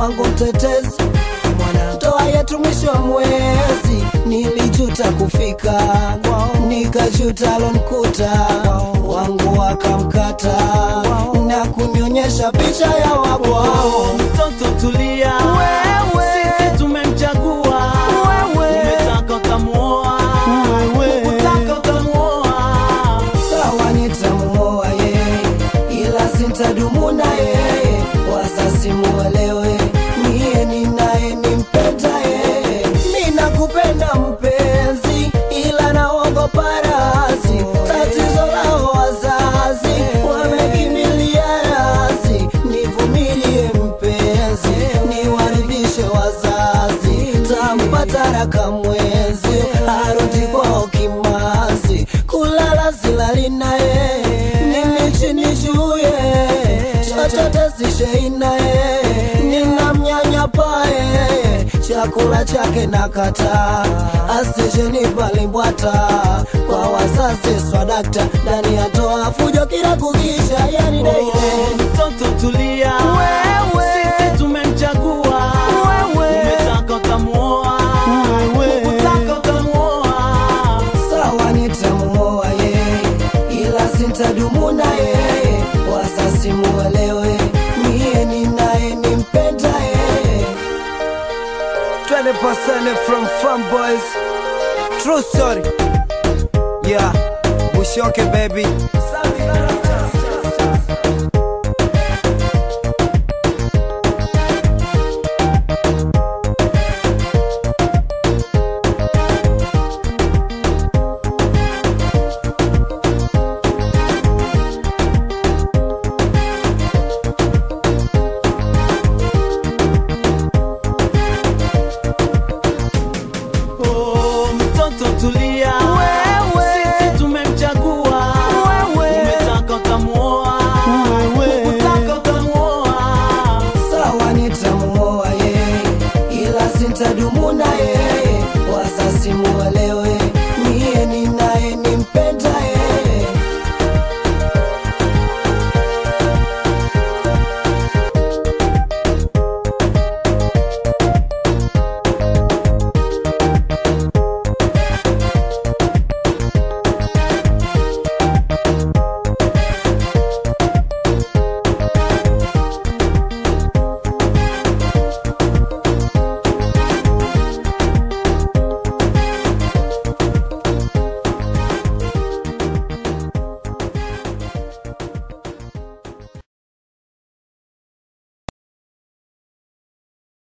wangu mtetezi ndoa yetu mwisho wa mwezi nilijuta kufika nikajuta lonkuta wangu wakamkata na kunionyesha picha ya wabwao mtoto tulia sisi tumemchagua umetaka ukamuoa ukutaka ukamuoa sawa nitamuoa yeye ila sintadumu na yeye wasasi muelewe niye ninaye nimpenda yeye mi nakupenda mpenzi ila naogopa razi tatizo lao wazazi wamekimbilia razi nivumilie mpenzi niwaridhishe wazazi tampata raka mwezi arudi kwao kimazi kulala silali naye mimi chini juye chochote sishei naye ninamnyanyapaye chakula chake nakataa asijenipa kwa wazazi swadakta ndani ya toa fujo kila kukisha yani deile mtoto tulia sisi tumemchagua umetaka ukamuoa ukutaka ukamuoa sawa nitamuoa yeye ila sintadumu na yeye wasasi muelewe niye ninaye nimpenda yeye 20% from Fun Boys True story Yeah Bushoke baby Oh, mtoto tulia sisi tumemchagua umetaka ukamuoa ukutaka ukamuoa sawa nitamuoa yeye ila sintadumu na yeye wasasi muelewe